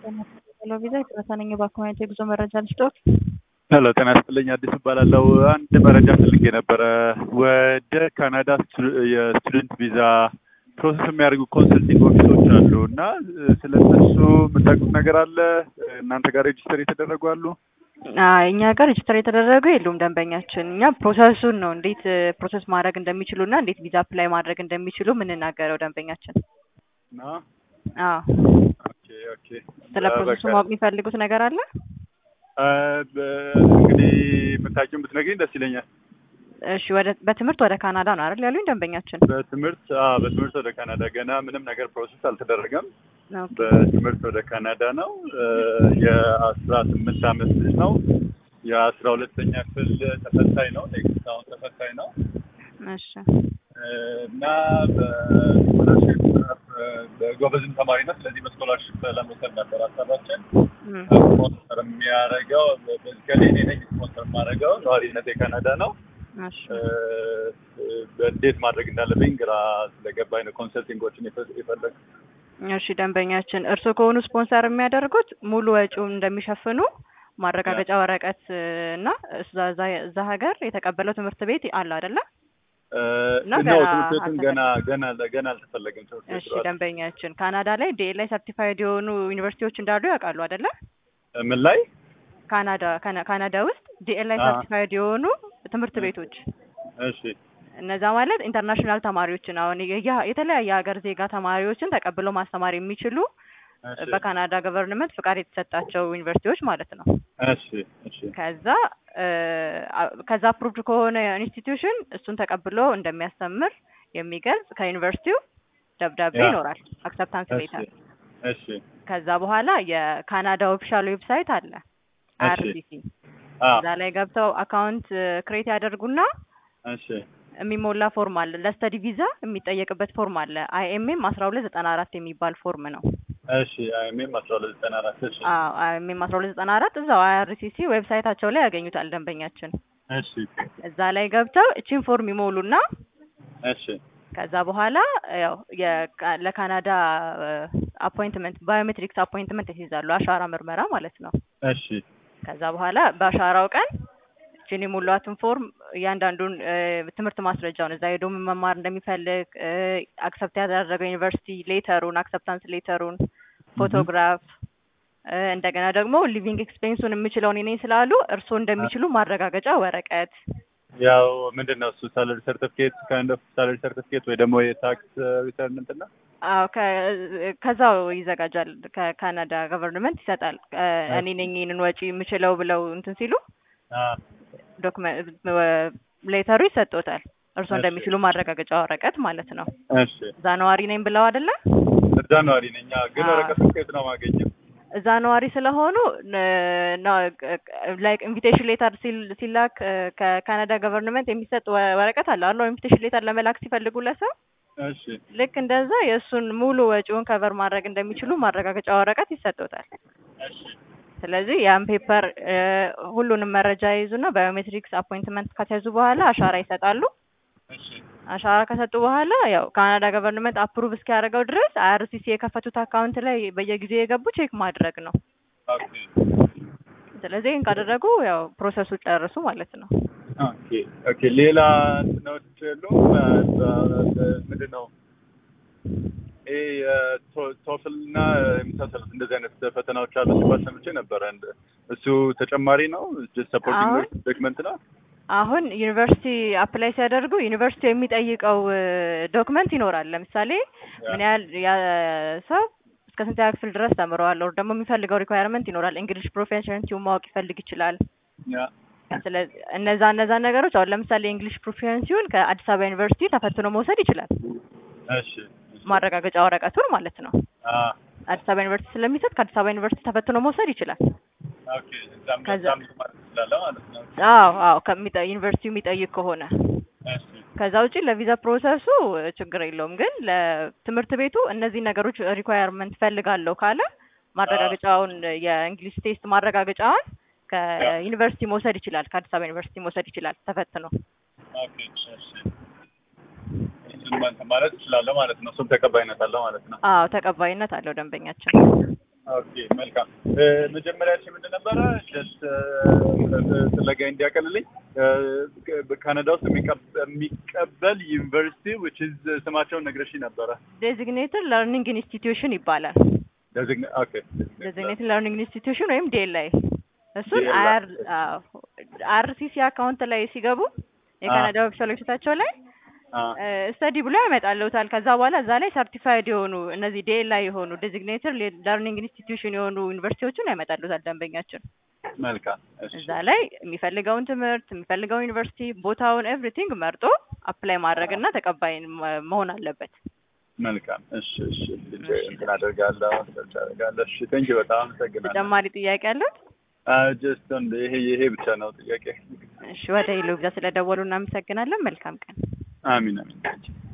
ሄሎ ቪዛ የጥረታ ነኝ የባንክ የጉዞ መረጃ ልስጥዎት? ሄሎ ጤና ይስጥልኝ አዲስ እባላለሁ። አንድ መረጃ ፈልጌ ነበረ። ወደ ካናዳ የስቱደንት ቪዛ ፕሮሰስ የሚያደርጉ ኮንሰልቲንግ ኦፊሶች አሉ እና ስለ እነሱ የምታውቁት ነገር አለ? እናንተ ጋር ሬጅስተር የተደረጉ አሉ? አይ እኛ ጋር ሬጅስተር የተደረጉ የሉም ደንበኛችን። እኛ ፕሮሰሱን ነው እንዴት ፕሮሰስ ማድረግ እንደሚችሉ እና እንዴት ቪዛ አፕላይ ማድረግ እንደሚችሉ የምንናገረው ደንበኛችን። እና አዎ ኦኬ ኦኬ ስለ ፕሮሰሱ ማወቅ የሚፈልጉት ነገር አለ? እንግዲህ የምታውቂውን ብትነግሪኝ ደስ ይለኛል። እሺ ወደ በትምህርት ወደ ካናዳ ነው አይደል ያሉኝ ደንበኛችን? በትምህርት አዎ፣ በትምህርት ወደ ካናዳ ገና ምንም ነገር ፕሮሰስ አልተደረገም። ኦኬ። በትምህርት ወደ ካናዳ ነው። የአስራ ስምንት አመት ልጅ ነው። የአስራ ሁለተኛ ክፍል ተፈታኝ ነው። ኔክስት አሁን ተፈታኝ ነው እሺ እና በስኮላርሽፕ በጎበዝም ተማሪ ነው። ስለዚህ በስኮላርሽፕ ለመውሰድ ነበር ሀሳባችን። እም፣ ስፖንሰር የሚያደርገው በዚካሊ እኔ ነኝ ስፖንሰር የማደርገው። ነዋሪነት የካናዳ ነው። እሺ እንዴት ማድረግ እንዳለብኝ ግራ ስለገባኝ ነው ኮንሰልቲንጎችን የፈለግ እሺ ደንበኛችን እርስዎ ከሆኑ ስፖንሰር የሚያደርጉት ሙሉ ወጪውን እንደሚሸፍኑ ማረጋገጫ ወረቀት እና እዛ እዛ- እዛ ሀገር የተቀበለው ትምህርት ቤት አለ አይደለ? እና ነው ገና ትምህርት ቤቱም ገና ገና ገና አልተፈለገም ትምህርት እሺ ቤቱ ደንበኛችን ካናዳ ላይ ዲኤልአይ ሰርቲፋይድ የሆኑ ዩኒቨርሲቲዎች እንዳሉ ያውቃሉ አይደለ? ምን ላይ ካናዳ ካና- ካናዳ ውስጥ ዲኤልአይ አዎ። ሰርቲፋይድ የሆኑ ትምህርት ቤቶች እሺ እነዛ ማለት ኢንተርናሽናል ተማሪዎችን አሁን የየ- የተለያየ ሀገር ዜጋ ተማሪዎችን ተቀብሎ ማስተማር የሚችሉ እሺ በካናዳ ገቨርንመንት ፍቃድ የተሰጣቸው ዩኒቨርሲቲዎች ማለት ነው። እሺ እሺ ከዛ እ፣ አ- ከዛ አፕሩቭድ ከሆነ ኢንስቲትዩሽን እሱን ተቀብሎ እንደሚያስተምር የሚገልጽ ከዩኒቨርሲቲው ደብዳቤ ያ። ይኖራል፣ አክሰፕታንስ እሺ ሌተር። እሺ ከዛ በኋላ የካናዳ ኦፊሻል ዌብሳይት አለ እሺ አርሲሲ አ እዛ ላይ ገብተው አካውንት ክሬት ያደርጉና እሺ የሚሞላ ፎርም አለ። ለስተዲ ቪዛ የሚጠየቅበት ፎርም አለ። አይኤምኤም አስራ ሁለት ዘጠና አራት የሚባል ፎርም ነው። እሺ አይሜም አስራ ሁለት ዘጠና አራት እሺ አዎ አይኤምኤም አስራ ሁለት ዘጠና አራት እዛው አይአርሲሲ ዌብሳይታቸው ላይ ያገኙታል ደንበኛችን። እሺ እዛ ላይ ገብተው እቺን ፎርም ይሞሉና እሺ ከዛ በኋላ ያው የካ- ለካናዳ አፖይንትመንት ባዮሜትሪክስ አፖይንትመንት ይይዛሉ። አሻራ ምርመራ ማለት ነው። እሺ ከዛ በኋላ በአሻራው ቀን እችን የሞሏትን ፎርም እያንዳንዱን እ፣ ትምህርት ማስረጃውን እዛ ሄዶ ምን መማር እንደሚፈልግ አክሰፕት ያደረገው ዩኒቨርሲቲ ሌተሩን፣ አክሰፕታንስ ሌተሩን፣ ፎቶግራፍ እ፣ እንደገና ደግሞ ሊቪንግ ኤክስፔንሱን የምችለውን እኔ ስላሉ እርስዎ እንደሚችሉ ማረጋገጫ ወረቀት ያው ምንድን ነው እሱ ሳለሪ ሰርቲፊኬት ካይንድ ኦፍ ሳለሪ ሰርቲፊኬት ወይ ደግሞ የታክስ ሪተርን እንትን ነው አዎ ከ- ከዛው ይዘጋጃል። ከካናዳ ገቨርንመንት ይሰጣል። እ፣ እኔ ነኝ ይህንን ወጪ የምችለው ብለው እንትን ሲሉ አ ዶክመንት ሌተሩ ይሰጦታል። እርስዎ እሺ። እንደሚችሉ ማረጋገጫ ወረቀት ማለት ነው። እሺ እዛ ነዋሪ ነኝ ብለው አይደለ? እዛ ነዋሪ ነኝ አዎ። ግን አ ወረቀቱን ከየት ነው ማገኘው እዛ ነዋሪ ስለሆኑ ላይክ ኢንቪቴሽን ሌተር ሲላክ እ፣ ከካናዳ ገቨርንመንት የሚሰጥ ወ- ወረቀት አለ አለ ኢንቪቴሽን ሌተር ለመላክ ሲፈልጉ ለሰው እሺ ልክ እንደዛ የእሱን ሙሉ ወጪውን ከቨር ማድረግ እንደሚችሉ ማረጋገጫ ወረቀት ይሰጦታል። እሺ ስለዚህ ያን ፔፐር ሁሉንም መረጃ ይይዙና ባዮሜትሪክስ አፖይንትመንት ከተያዙ በኋላ አሻራ ይሰጣሉ። እሺ አሻራ ከሰጡ በኋላ ያው ካናዳ ገቨርንመንት አፕሩቭ እስኪያደርገው ድረስ አይአርሲሲ የከፈቱት አካውንት ላይ በየጊዜው የገቡ ቼክ ማድረግ ነው። ኦኬ ስለዚህ ይህን ካደረጉ ያው ፕሮሰሱ ጨርሱ ማለት ነው። ኦኬ ኦኬ ሌላ እንትኖች የሉም ምንድን ነው ይሄ ቶፍል እና የመሳሰሉት እንደዚህ አይነት ፈተናዎች አሉ ሲባል ሰምቼ ነበረ እንደ እሱ ተጨማሪ ነው ሰፖርቲንግ አሁን ዶክመንት ነው አሁን ዩኒቨርሲቲ አፕላይ ሲያደርጉ ዩኒቨርሲቲ የሚጠይቀው ዶክመንት ይኖራል። ለምሳሌ ምን ያህል ያ ሰው እስከ ስንተኛ ክፍል ድረስ ተምረዋል፣ ኦር ደግሞ የሚፈልገው ሪኳየርመንት ይኖራል። እንግሊሽ ፕሮፌሽንሲውን ማወቅ ይፈልግ ይችላል። ያ ስለዚህ እነዛ እነዛ ነገሮች አሁን ለምሳሌ የእንግሊሽ ፕሮፌሽንሲውን ከአዲስ አበባ ዩኒቨርሲቲ ተፈትኖ መውሰድ ይችላል። እሺ ማረጋገጫ ወረቀቱን ማለት ነው። አ አዲስ አበባ ዩኒቨርሲቲ ስለሚሰጥ ከአዲስ አበባ ዩኒቨርሲቲ ተፈትኖ መውሰድ ይችላል። ኦኬ እዛም ከዛ እዛም ማለት ትችላለህ ማለት ነው አዎ አዎ ከሚጠ ዩኒቨርሲቲው የሚጠይቅ ከሆነ እሺ ከዛ ውጪ ለቪዛ ፕሮሰሱ ችግር የለውም። ግን ለትምህርት ቤቱ እነዚህ ነገሮች ሪኳየርመንት ፈልጋለሁ ካለ ማረጋገጫውን የእንግሊሽ ቴስት ማረጋገጫውን ከዩኒቨርሲቲ መውሰድ ይችላል። ከአዲስ አበባ ዩኒቨርሲቲ መውሰድ ይችላል ተፈትኖ። ኦኬ እሺ እሱን ማለት ትችላለህ ማለት ነው እሱም ተቀባይነት አለው ማለት ነው አዎ ተቀባይነት አለው ደንበኛችን። ኦኬ መልካም። መጀመሪያችን ምንድን ነበረ ጀስት ፍለጋ እንዲያቀልልኝ ካናዳ ውስጥ የሚቀበል ዩኒቨርሲቲ ዊች ኢዝ ስማቸውን ነግረሽኝ ነበረ። ዴዚግኔትድ ለርኒንግ ኢንስቲትዩሽን ይባላል። ኦኬ ዴዚግኔትድ ለርኒንግ ኢንስቲትዩሽን ወይም ዴላይ እሱን DLI አር አርሲሲ አካውንት ላይ ሲገቡ የካናዳ ኦፊሻል ዌብሳይታቸው ላይ ስተዲ ብሎ ያመጣልዎታል። ከዛ በኋላ እዛ ላይ ሰርቲፋይድ የሆኑ እነዚህ ዴላይ የሆኑ ዴዚግኔትድ ለርኒንግ ኢንስቲትዩሽን የሆኑ ዩኒቨርሲቲዎችን ያመጣልዎታል ደንበኛችን። መልካም እሺ እዛ ላይ የሚፈልገውን ትምህርት የሚፈልገውን ዩኒቨርሲቲ ቦታውን ኤቭሪቲንግ መርጦ አፕላይ ማድረግ እና ተቀባይ መ- መሆን አለበት። መልካም እሺ እሺ እንትን አደርጋለሁ ሰርች አደርጋለሁ። እሺ ቴንክ በጣም አመሰግናለሁ። ተጨማሪ ጥያቄ አለት? ጀስት ይሄ ይሄ ብቻ ነው ጥያቄ። እሺ ወደ ሄሎ ብዛ ስለደወሉ እናመሰግናለን። መልካም ቀን። አሚን አሚን